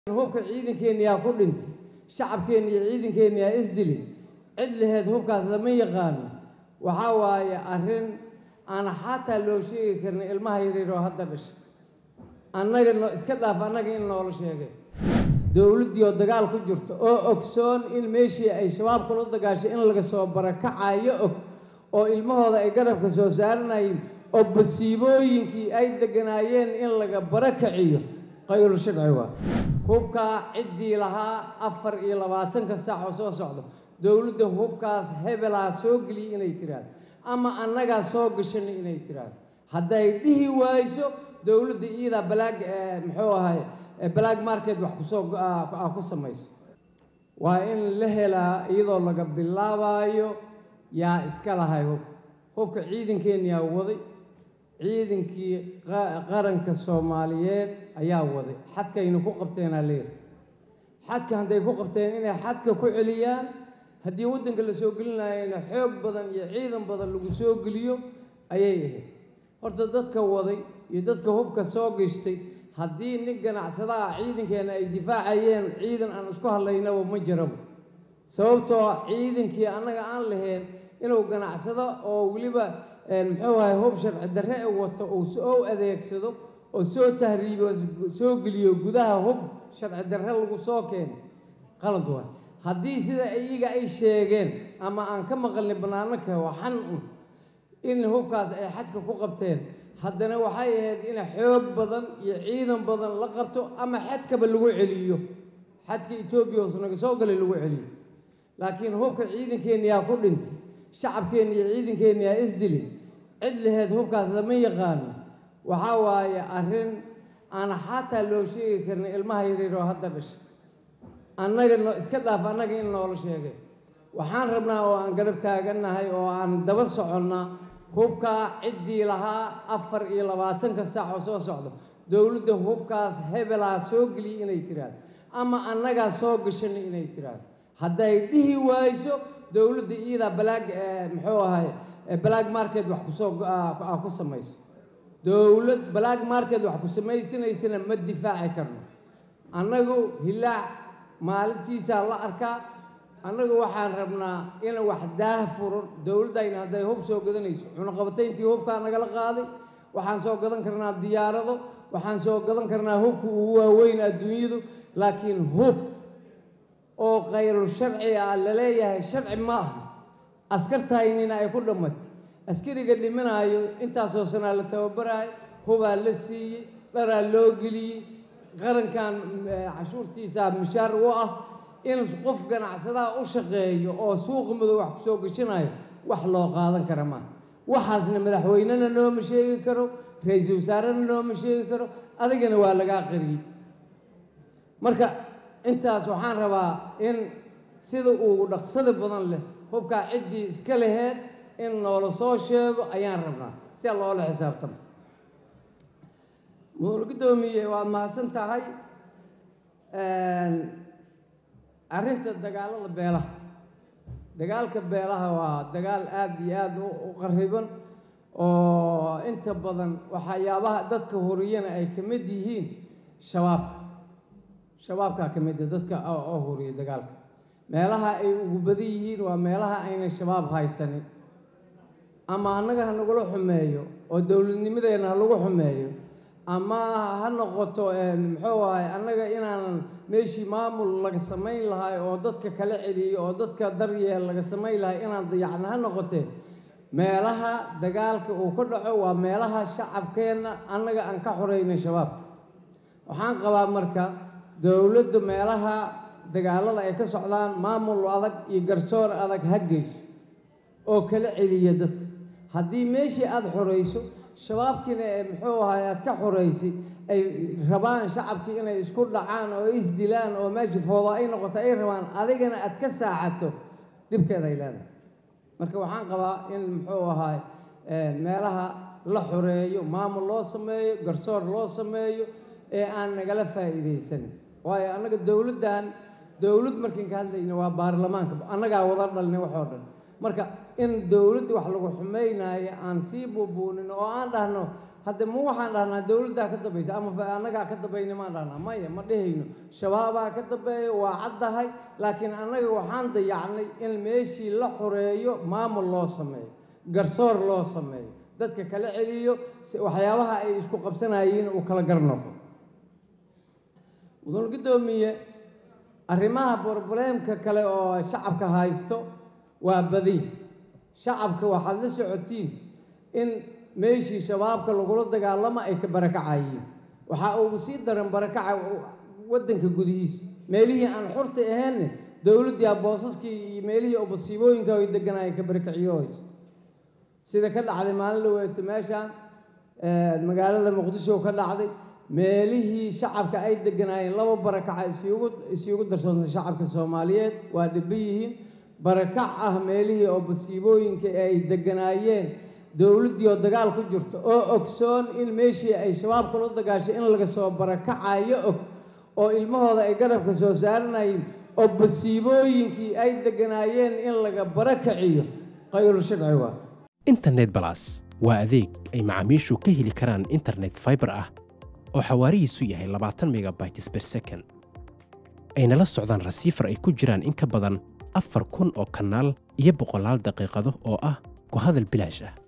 hubka ciidankeenna yaa ku dhintay shacabkeenna iyo ciidankeenna yaa isdilin cid laheed hubkaas lama yaqaano waxaa waaye arrin aan xataa loo sheegi karin ilmaha yaryar oo hadda dhashay annaga no iska dhaaf annaga in noola sheegay dowladdii oo dagaal ku jirto oo ogsoon in meeshii ay shabaab kula dagaashay in laga soo barakacayo og oo ilmahooda ay garabka soo saaranayeen oo basiibooyinkii ay deganaayeen in laga barakaciyo qayru sharci waa hubkaa ciddii lahaa afar iyo labaatanka saac oo soo socdo dowladda hubkaas hebelaa soo geliya inay tiraahdo ama annagaa soo gashanay inay tiraahdo hadday dhihi waayso dowladda iyadaa balaag muxuu ahay balaag market wax kusoo ku samayso waa in la helaa iyadoo laga bilaabaayo yaa iska lahay hub hubka ciidankeenna yaa waday ciidankii qaranka soomaaliyeed ayaa waday xadkayna ku qabteenaa leeyahay xadka hadday ku qabteen inay xadka ku celiyaan haddii waddanka la soo gelinayana xoog badan iyo ciidan badan lagu soo geliyo ayay ahayd horta dadka waday iyo dadka hubka soo gashtay haddii nin ganacsadaha ciidankeenna ay difaacayeen ciidan aan isku hadlaynaba ma jiraba sababtoo ciidankii annaga aan lahayn inuu ganacsado oo weliba muxuu ahay hub sharci darre e wato uu soo adeegsado oo soo tahriibo soo geliyo gudaha hub sharci darre lagu soo keeno qalad waay haddii sida iyaga ay sheegeen ama aan ka maqalnay bannaanaka waxan un in hubkaas ay xadka ku qabteen haddana waxay ahayd in xoog badan iyo ciidan badan la qabto ama xadkaba lagu celiyo xadka etoobiya hoos naga soo galay lagu celiyo laakiin hubka ciidankeenna yaa ku dhintay shacabkeenna iyo ciidankeenna yaa isdilin cid laheed hubkaas lama yaqaano waxaa waaye arrin aan xataa loo sheegi karin ilmaha yaryar oo hadda dhashay annaga no iska dhaaf annaga in noola sheegay waxaan rabnaa oo aan garab taagannahay oo aan daba soconnaa hubkaa ciddii lahaa afar iyo labaatanka saac oo soo socdo dowladda hubkaas hebelaa soo geliya inay tiraahdo ama annagaa soo gashanay inay tiraahdo hadday dhihi waayso dowladda iyadaa balaag muxuu ahay balaag market wax kusoo ku samayso dowlad balaag market wax ku samaysanaysana ma difaaci karno annagu hilaac maalintiisaa la arkaa annagu waxaan rabnaa in wax daah furan dowladdayna hadday hub soo gadanayso cunaqabatayntii hubkaa nagala qaaday waxaan soo gadan karnaa diyaarado waxaan soo gadan karnaa hubka ugu waaweyn adduunyadu laakiin hub oo khayrul sharci ah la leeyahay sharci ma aha askartaynina ay ku dhammatay askariga dhimanaayo intaasoo sanaa la tababaraayo hubaa la siiyey dharaa loo geliyey qarankan cashuurtiisaa mishaar u ah in qof ganacsadaha u shaqeeyo oo suuqa madow wax kusoo gashanayo wax loo qaadan kara maaha waxaasna madaxweynena nooma sheegi karo ra-iisul wasaarena nooma sheegi karo adigana waa lagaa qariyey marka intaas waxaan rabaa in sida uu dhaqsada badan leh hubkaa ciddii iska laheed in noola soo sheego ayaan rabnaa sia loola xisaabtamo muul guddoomiye waad mahadsan tahay arrinta dagaalada beelaha dagaalka beelaha waa dagaal aada iyo aada u qariban oo inta badan waxyaabaha dadka horiyana ay ka mid yihiin shabaabka shabaabkaa ka mid a dadka oo horiya dagaalka meelaha ay ugu badan yihiin waa meelaha aynan shabaab haysanin ama annaga ha nagula xumeeyo oo dowladnimadeenna ha lagu xumeeyo ama ha noqoto muxuu ahay annaga inaanan meeshii maamul laga samayn lahay oo dadka kala celiyo oo dadka daryeel laga samayn lahay inaan dayacna ha noqotee meelaha dagaalka uu ka dhaco waa meelaha shacabkeenna annaga aan ka xoreynay shabaab waxaan qabaa marka dowladda meelaha dagaalada ay ka socdaan maamul adag iyo garsoor adag ha geyso oo kala celiya dadka haddii meeshii aada xoreyso shabaabkiina ee muxuu ahay aada ka xoreysay ay rabaan shacabkii inay isku dhacaan oo isdilaan oo meeshii foodo ay noqoto ay rabaan adigana aad ka saacato dhibkeeda ay leedahay marka waxaan qabaa in muxuu ahay meelaha la xoreeyo maamul loo sameeyo garsoor loo sameeyo ee aan nagala faa'iidaysanin waayo annaga dowladdan dowlad markiin ka hadlayna waa baarlamaanka annagaa wada dhalnay waxoo dhan marka in dowladda wax lagu xumaynaayo aan sii buubuunin oo aan dhahno hadda ma waxaan dhahnaa dowladdaa ka dambaysa ama annagaa ka dambayna maan dhahnaa maya ma dhehayno shabaabaa ka dambeeya waa caddahay laakiin annaga waxaan dayacnay in meeshii la xoreeyo maamul loo sameeyo garsoor loo sameeyo dadka kala celiyo waxyaabaha ay isku qabsanayeen uu kala gar noqo mudan guddoomiye arrimaha borobleemka kale oo shacabka haysto waa badiya shacabka waxaad la socotiin in meeshii shabaabka lagula dagaalamo ay ka barakacayeen waxaa ugu sii daran barakaca waddanka gudihiisa meelihii aan xurta ahaynne dowladdii boosaskii iyo meelihii oo masiibooyinka ay deganaayeen ka barakiciyohayso sida ka dhacday maalin dhaweeto meeshaan magaalada muqdisho ka dhacday meelihii shacabka ay deganaayeen laba barakaca isugu isugu darsoontay shacabka soomaaliyeed waa dhiban yihiin barakac ah meelihii oo masiibooyinka ay deganaayeen dowladdii oo dagaal ku jirto oo ogsoon in meeshii ay shabaabka la dagaashay in laga soo barakacayo og oo ilmahooda ay garabka soo saaranayeen oo masiibooyinkii ay deganaayeen in laga barakaciyo khayru sharci waa internet balas waa adeeg ay macaamiishu ka heli karaan internet fiber ah oo xawaarihiisu yahay labaatan megabytes per second ayna la socdaan rasiifar ay ku jiraan in ka badan afar kun oo kanaal iyo boqolaal daqiiqado oo ah ku hadal bilaash ah